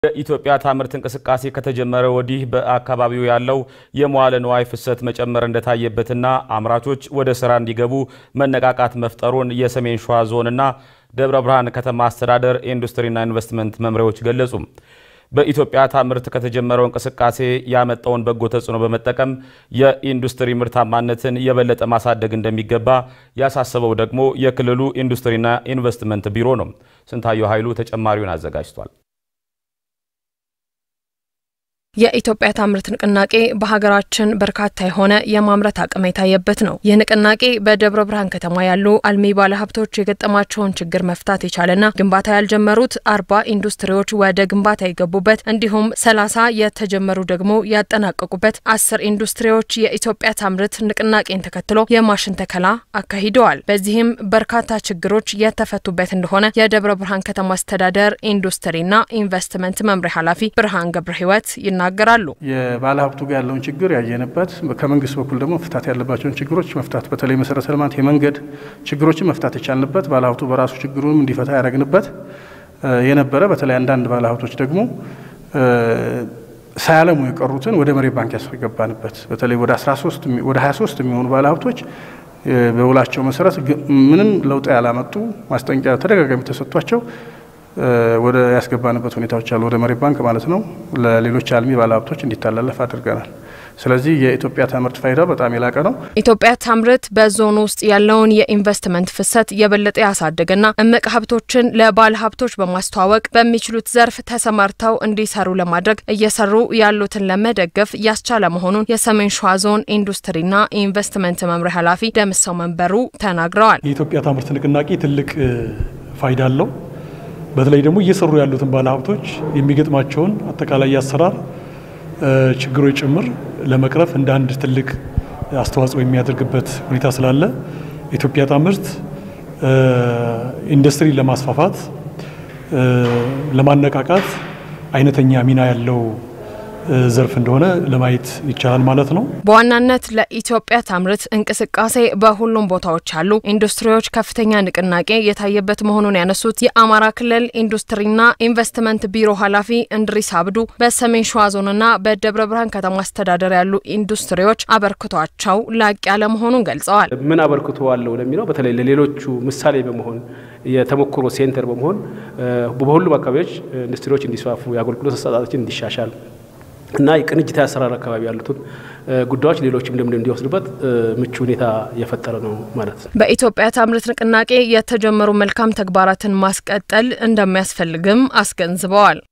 የኢትዮጵያ ታምርት እንቅስቃሴ ከተጀመረ ወዲህ በአካባቢው ያለው የመዋለ ንዋይ ፍሰት መጨመር እንደታየበትና አምራቾች ወደ ስራ እንዲገቡ መነቃቃት መፍጠሩን የሰሜን ሸዋ ዞንና ደብረ ብርሃን ከተማ አስተዳደር ኢንዱስትሪና ኢንቨስትመንት መምሪያዎች ገለጹ። በኢትዮጵያ ታምርት ከተጀመረው እንቅስቃሴ ያመጣውን በጎ ተጽዕኖ በመጠቀም የኢንዱስትሪ ምርታማነትን የበለጠ ማሳደግ እንደሚገባ ያሳሰበው ደግሞ የክልሉ ኢንዱስትሪና ኢንቨስትመንት ቢሮ ነው። ስንታየው ኃይሉ ተጨማሪውን አዘጋጅቷል። የኢትዮጵያ ታምርት ንቅናቄ በሀገራችን በርካታ የሆነ የማምረት አቅም የታየበት ነው። ይህ ንቅናቄ በደብረ ብርሃን ከተማ ያሉ አልሚ ባለሀብቶች የገጠማቸውን ችግር መፍታት የቻለና ግንባታ ያልጀመሩት አርባ ኢንዱስትሪዎች ወደ ግንባታ የገቡበት እንዲሁም ሰላሳ የተጀመሩ ደግሞ ያጠናቀቁበት አስር ኢንዱስትሪዎች የኢትዮጵያ ታምርት ንቅናቄን ተከትሎ የማሽን ተከላ አካሂደዋል። በዚህም በርካታ ችግሮች የተፈቱበት እንደሆነ የደብረ ብርሃን ከተማ አስተዳደር ኢንዱስትሪና ኢንቨስትመንት መምሪያ ኃላፊ ብርሃን ገብረ ህይወት ይናገራሉ። የባለ ሀብቱ ጋር ያለውን ችግር ያየንበት፣ ከመንግስት በኩል ደግሞ መፍታት ያለባቸውን ችግሮች መፍታት በተለይ መሰረተ ልማት፣ የመንገድ ችግሮችን መፍታት የቻልንበት፣ ባለ ሀብቱ በራሱ ችግሩንም እንዲፈታ ያደረግንበት የነበረ በተለይ አንዳንድ ባለ ሀብቶች ደግሞ ሳያለሙ የቀሩትን ወደ መሬት ባንክ ያስገባንበት በተለይ ወደ 13 ወደ 23 የሚሆኑ ባለ ሀብቶች በውላቸው መሰረት ምንም ለውጥ ያላመጡ ማስጠንቀቂያ ተደጋጋሚ ተሰጥቷቸው ወደ ያስገባንበት ሁኔታዎች አሉ። ወደ መሬት ባንክ ማለት ነው። ለሌሎች አልሚ ባለሀብቶች እንዲተላለፍ አድርገናል። ስለዚህ የኢትዮጵያ ታምርት ፋይዳ በጣም የላቀ ነው። ኢትዮጵያ ታምርት በዞኑ ውስጥ ያለውን የኢንቨስትመንት ፍሰት የበለጠ ያሳደገና እምቅ ሀብቶችን ለባለ ሀብቶች በማስተዋወቅ በሚችሉት ዘርፍ ተሰማርተው እንዲሰሩ ለማድረግ እየሰሩ ያሉትን ለመደገፍ ያስቻለ መሆኑን የሰሜን ሸዋ ዞን ኢንዱስትሪና ኢንቨስትመንት መምሪያ ኃላፊ ደምሰው መንበሩ ተናግረዋል። የኢትዮጵያ ታምርት ንቅናቄ ትልቅ ፋይዳ አለው። በተለይ ደግሞ እየሰሩ ያሉትን ባለሀብቶች የሚገጥማቸውን አጠቃላይ የአሰራር ችግሮች ጭምር ለመቅረፍ እንደ አንድ ትልቅ አስተዋጽኦ የሚያደርግበት ሁኔታ ስላለ ኢትዮጵያ ታምርት ኢንዱስትሪ ለማስፋፋት ለማነቃቃት አይነተኛ ሚና ያለው ዘርፍ እንደሆነ ለማየት ይቻላል ማለት ነው። በዋናነት ለኢትዮጵያ ታምርት እንቅስቃሴ በሁሉም ቦታዎች ያሉ ኢንዱስትሪዎች ከፍተኛ ንቅናቄ የታየበት መሆኑን ያነሱት የአማራ ክልል ኢንዱስትሪና ኢንቨስትመንት ቢሮ ኃላፊ እንድሪስ አብዱ በሰሜን ሸዋ ዞንና በደብረ ብርሃን ከተማ አስተዳደር ያሉ ኢንዱስትሪዎች አበርክቷቸው ላቅ ያለ መሆኑን ገልጸዋል። ምን አበርክቶ አለው ለሚለው በተለይ ለሌሎቹ ምሳሌ በመሆን የተሞክሮ ሴንተር በመሆን በሁሉም አካባቢዎች ኢንዱስትሪዎች እንዲስፋፉ የአገልግሎት አሰጣጣችን እንዲሻሻል እና የቅንጅታዊ አሰራር አካባቢ ያሉትን ጉዳዮች ሌሎችም ልምድ እንዲወስዱበት ምቹ ሁኔታ የፈጠረ ነው ማለት ነው። በኢትዮጵያ ታምርት ንቅናቄ የተጀመሩ መልካም ተግባራትን ማስቀጠል እንደሚያስፈልግም አስገንዝበዋል።